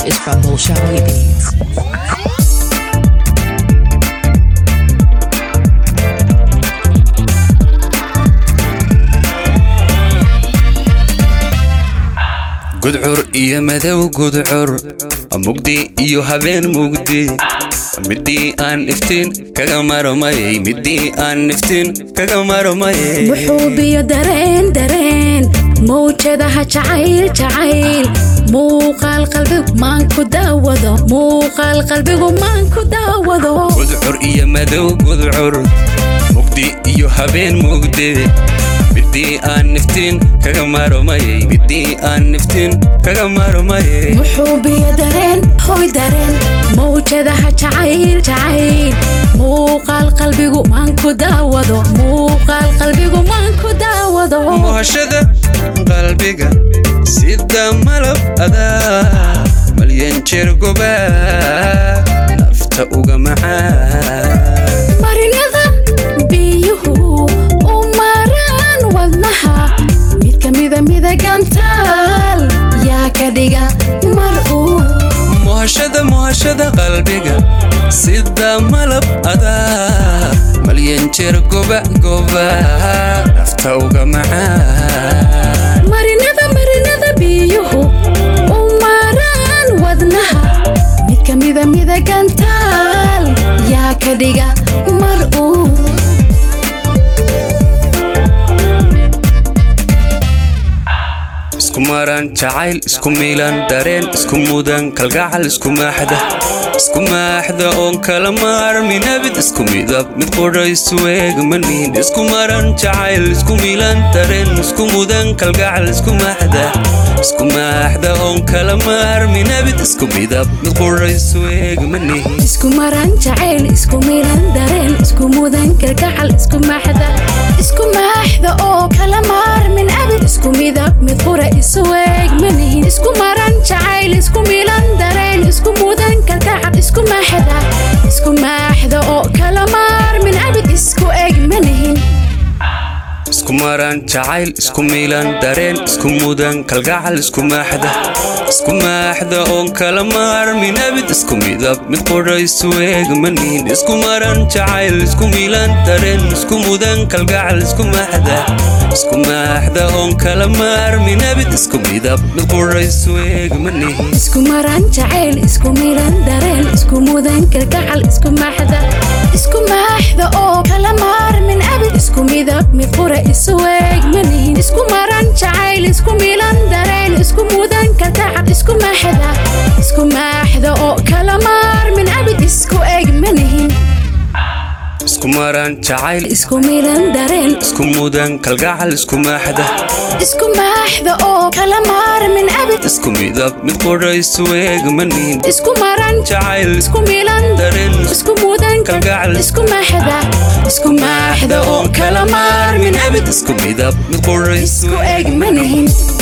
is from Bolshawi Beats. gudcur iyo madow gudcur mugdi iyo habeen mugdi midii aan iftiin kaga maromayay midii aan iftiin kaga maromayay wuxuu biyo dareen dareen mawjadaha jacayl jacayl muuqaal qalbigu maan ku daawado muuqaal qalbigu maan ku daawado gudcur iyo madow gudcur mugdi iyo habeen mugdi midii aan iftiin kaga maromayay midii aan iftiin kaga maromayay wuxuu biyo dareen hoy dareen mawjadaha jacayl jacayl muuqaal qalbigu maan ku daawado muuqaal qalbigu maan ku daawado muhashada qalbiga sida malab adaa malyan jeer gobaa nafta uga macaan marinada biyuhu u maraan wadnaha mid ka mida midagantaal yaa ka dhiga mar uu muhashada muhashada qalbiga sida malab adaa malyan jeer goba goba nafta uga macaan marinada marinada biyuhu u maraan wadnaha mid ka mida midagantaal yaa ka dhiga mar uu isku maran jacayl isku miilan dareen isku mudan kalgacal isku maaxda isku maaxda oon kala maarmi nabid isku midab mid qudha isu eeg manihin isku maran jacayl isku miilan dareen isku mudan kalgacal isku maaxda isku maaxda oon kala maarmi nabid isku midab mid qudha isu eeg manihin isku maran jacayl isku milan dareen isku mudan kalgacal isku maaxda isku maaxda oo kala maarmin abid isku midab mid qura isu eeg manihin isku maran jacayl isku milan dareen isku mudan kalgacal isku maaxda isku maaxda oo kala maarmin abid isku eeg manihin isku maran jacayl isku miilan dareen isku mudan kalgacal isku maaxda isku maaxda oon kala maarmi nabid isku midab mid qudha isu eeg manihin isku maran jacayl isku miilan dareen isku mudan kalgacal isku maaxda isku maaxda oon kala maarmi nabid isku midab mid qudha isu eeg manihin isku maran jacayl isku milan dareen isku mudan kalgacal isku maaxda isku maaxda oo kala maarmin abid isku midab mid qura isu eeg manihin isku maran jacayl isku milan dareen isku mudan kalgacal isku maaxda isku maaxda oo kala maarmin abid isku eeg manihin isku maran jacayl isku milan dareen isku mudan kalgacal isku maaxda isku maaxda oo kala maarmin abid isku midab mid qudha isu eeg manihin isku maran jacayl isku milan dareen isku mudan kalgacal isku maaxda isku maaxda oo kala maarmin abid isku midab mid qudha isu isku eeg manihin